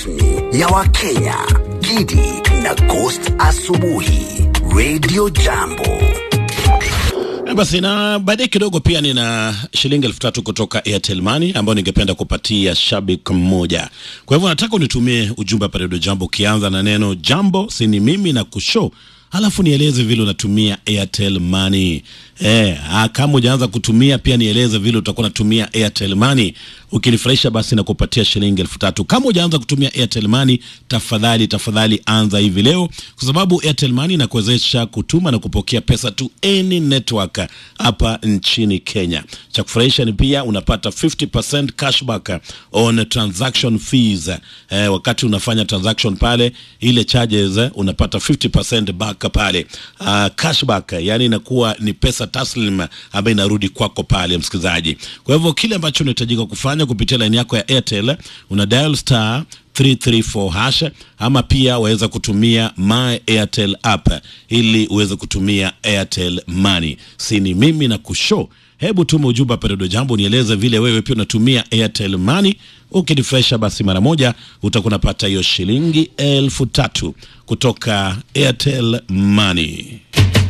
rasmi ya Wakenya, Gidi na Ghost Asubuhi, Radio Jambo. Eh, Basi na baadaye kidogo pia nina shilingi elfu tatu kutoka Airtel Money ambayo ningependa kupatia shabiki mmoja. Kwa hivyo nataka unitumie ujumbe hapa Radio Jambo ukianza na neno jambo, si ni mimi na kushow Alafu nieleze vile unatumia Airtel Money. Eh, ah, kama hujaanza kutumia pia nieleze vile utakuwa unatumia Airtel Money. Ukinifurahisha basi na kupatia shilingi elfu tatu. Kama hujaanza kutumia Airtel Money, tafadhali tafadhali anza hivi leo kwa sababu Airtel Money inakuwezesha kutuma na kupokea pesa to any network hapa nchini Kenya. Cha kufurahisha ni pia unapata 50% cashback on transaction fees. Eh, wakati unafanya transaction pale ile charges eh, unapata 50% back pale. Uh, cashback yani inakuwa ni pesa taslim ambayo inarudi kwako pale msikilizaji. Kwa hivyo kile ambacho unahitajika kufanya kupitia line yako ya Airtel una dial star 334 hash ama pia waweza kutumia my Airtel app ili uweze kutumia Airtel Money. Si ni mimi na kushow Hebu tuma ujumbe hapa Redio Jambo, nieleze vile wewe pia unatumia Airtel Money. Ukinifresha basi mara moja utakuwa unapata hiyo shilingi elfu tatu kutoka Airtel Money.